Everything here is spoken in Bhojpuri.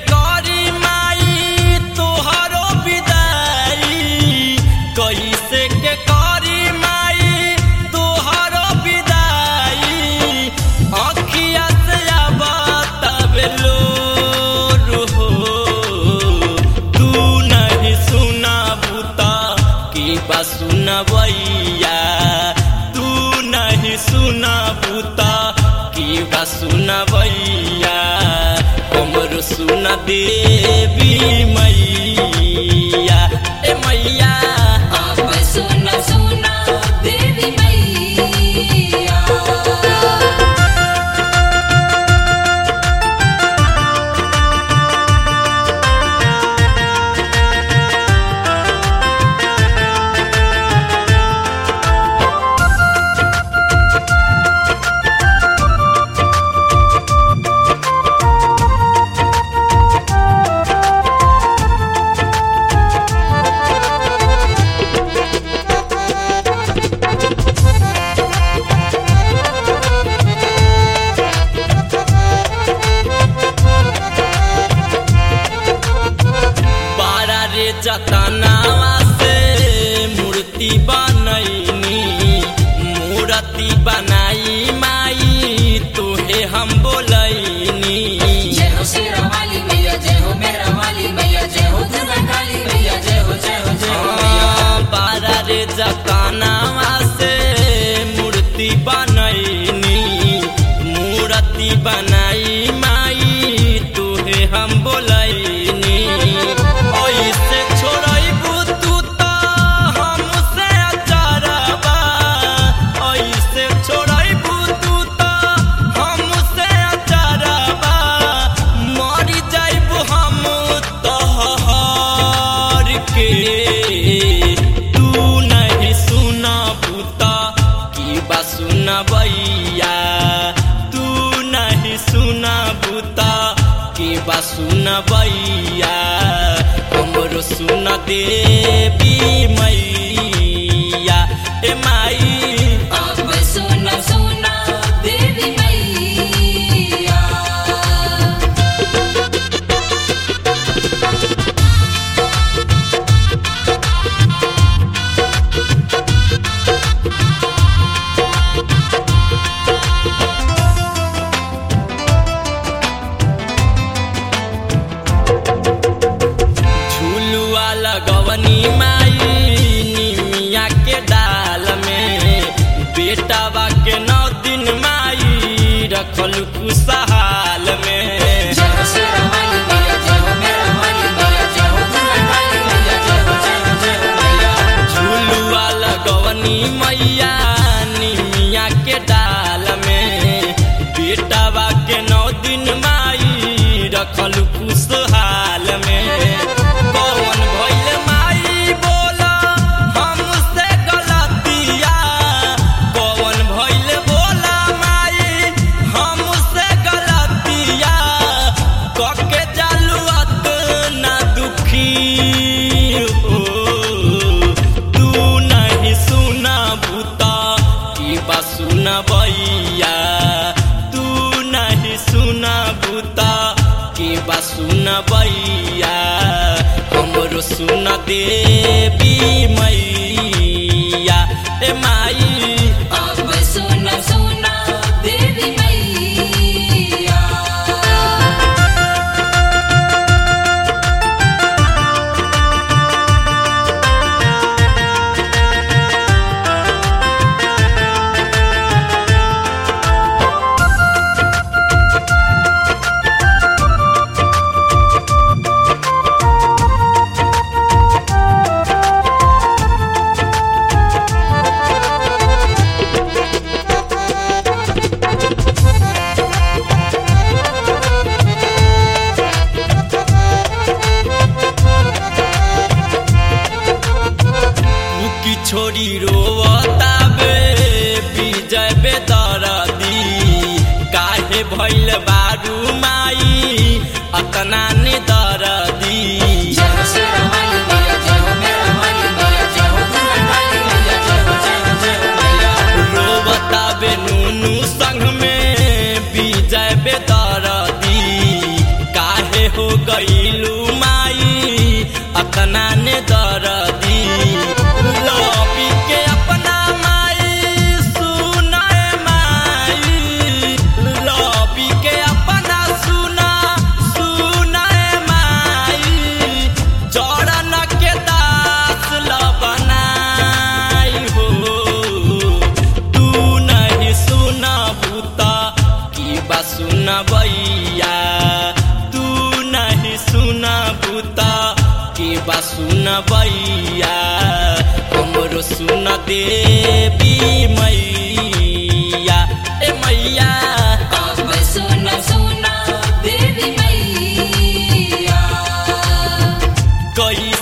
करी माई तोहरो विदाई कैसे के करी माई तोहरो विदाई अखिया से बताबेलो हो तू नहीं सुना बुता की बा सुनबैया तू नहीं सुना बुता की बा सुनबैया हमरो सुन देवी मैया ए मैया अब सुन सुना देवी मैया बारा रे जतनावा से मूर्ति बनैनी मूर्ति बनाई माई तोहे हम बोलैनी जय हो शेरा वाली मैया जय हो मेरा वाली मैया जय हो दुर्गा काली मैया जय हो जय हो जय हो मैया हाँ, बारा रे जतनावा से मूर्ति बनैनी मूर्ति बनाई माई तोहे हम बोलैनी ऐसे छोड़ैबू तू त हमसे अचारबा ऐसे छोड़ैबू तू त हमसे अचारबा मरी जाइबू हम तोहर के तू नहीं सुना बुता की बा सुनबैया तू नहीं सुना बुता की बा सुनबैया हमरो सुन देवी मैया ए माई अब सुन सुना देवी मैया झुलुआ लगवनी माई निमिया के डाल में बेटावा के नौ दिन माई रखल खुशहाल में जय हो शेरा वाली मैया जय हो मेरा वाली मैया जय हो दुर्गा काली मैया जय हो जय हो जय हो मैया झुलुआ लगवनी मैया निमिया के डाल में बेटावा के नौ दिन माई रखल खुशहाल में कौन भइल माई बोला हमसे गलतिया कौन भइल बोला माई हमसे गलतिया कके जालुअत ना दुखी हो तू नहीं सुना बुता की बा सुनबैया तू नहीं सुना बुता की बा सुनबैया हमरो सुन देवी मैया ए माई अब सुन सुना देवी मैया की छोरी रोवताबे विजय बेदरदी काहे भइल बारू माई अतना ने दरदी जय हो शेरा वाली मैया जय हो मेरा वाली मैया जय हो दुर्गा काली मैया जय हो जय हो जय हो मैया रोवताबे नुनु संग में विजय बेदरदी काहे हो गईलू माई अतना ने दरदी लबी के अपना माई सुनाए माई लबी के अपना सुना सुनाए माई चरण के दास ल बनाई हो तू नहीं सुना भूता की बा सुना भैया तू नहीं सुना भूता की बा सुना भैया हमरो सुन देवी मैया ए मैया अब सुन सुन देवी मैया कई